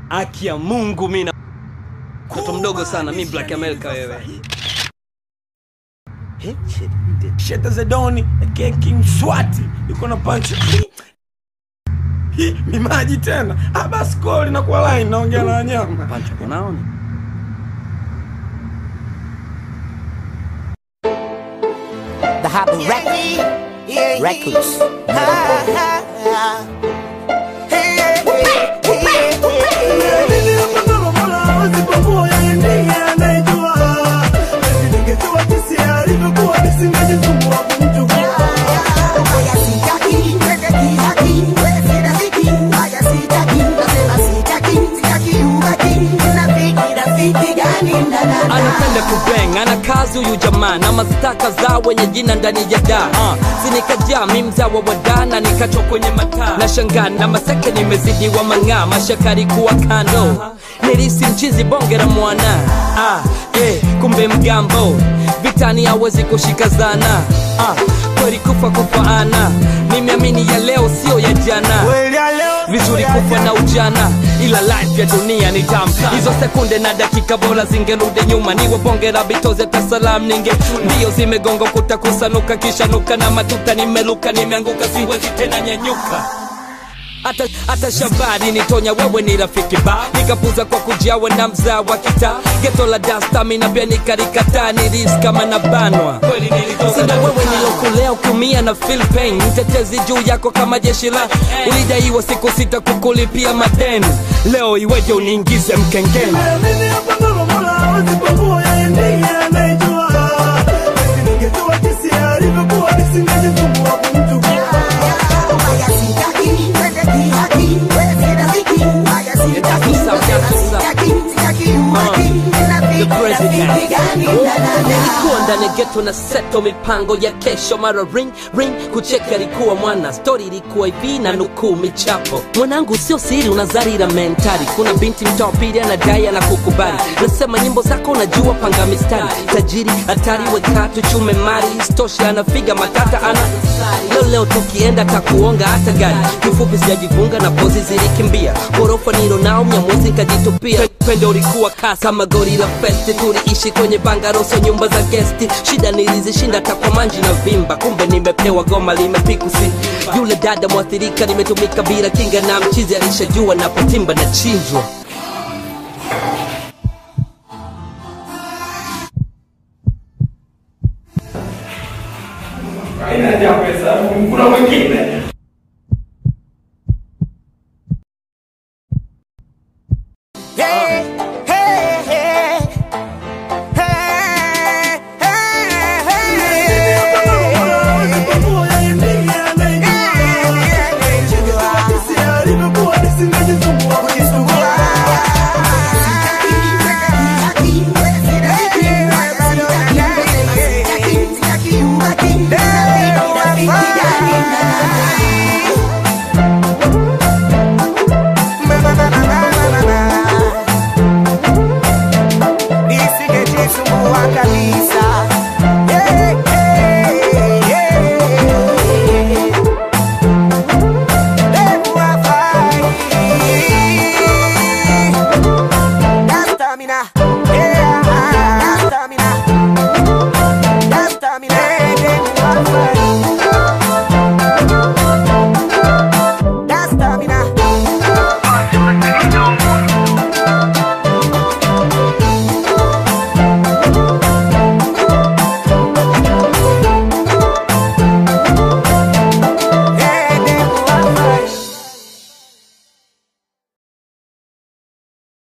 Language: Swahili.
Aki ya Mungu mimi na mtoto mdogo sana mi Black America wewe. Sheta Zedoni aka King Swati yuko na punch Hi, mimaji tena Ah, basi koli na kwa line naongea na wanyama Pancho unaona? The Happy Record. Records. anapenda kubeng ana kazi huyu jamaa na mastaka za wenye jina ndani ya da uh, sinikajaa mi mzawa wa da na nikachwa kwenye mataa na shangaa na maseke nimezidiwa mang'aa mashakari kuwa kando nilisi mchizi bonge la mwana ah, eh, kumbe mgambo vitani hawezi kushika zana ah, kweli kufa kufaana nimeamini ya leo sio ya jana vizuri kufa na ujana ila life ya dunia ni tamu hizo sekunde na dakika bora zingerudi nyuma niwe bonge la bitoze tasalam ninge mbio zimegonga kuta kusanuka kisha nuka na matuta nimeluka nimeanguka siwezi tena nyanyuka hata, hata shabari nitonya wewe ni rafiki ba nikapuza kwa kujawa na mzaa wa kita geto la dastamina pia nikarikataa niris kama na banwa sina wewe nilokulea ukiumia na feel pain mtetezi juu yako kama jeshi la ulidaiwa siku sita kukulipia madeni leo iweje uniingize mkengeni nilikuwa ndani ya geto na seto mipango ya kesho mara ring ring kucheka ilikuwa mwana stori ilikuwa hivi na nukuu michapo mwanangu sio siri unazarira mentari kuna binti mtaa wa pili anadai ana kukubali nasema nyimbo zako unajua panga mistari tajiri hatari wekatu chume mari stoshi anafiga matata ana leo leo tukienda takuonga hata gari kifupi sijajifunga na pozi zilikimbia ghorofa nilo nao mnyamwezi nkajitupia pendo ulikuwa kasi kama gori la festi tuliishi kwenye bangaroso nyumba za gesti shida nilizishinda takwa manji na vimba kumbe nimepewa goma limepikusi yule dada mwathirika nimetumika bila kinga na mchizi alishajua napotimba na chinjwa Haina haja ya pesa. Kuna mwingine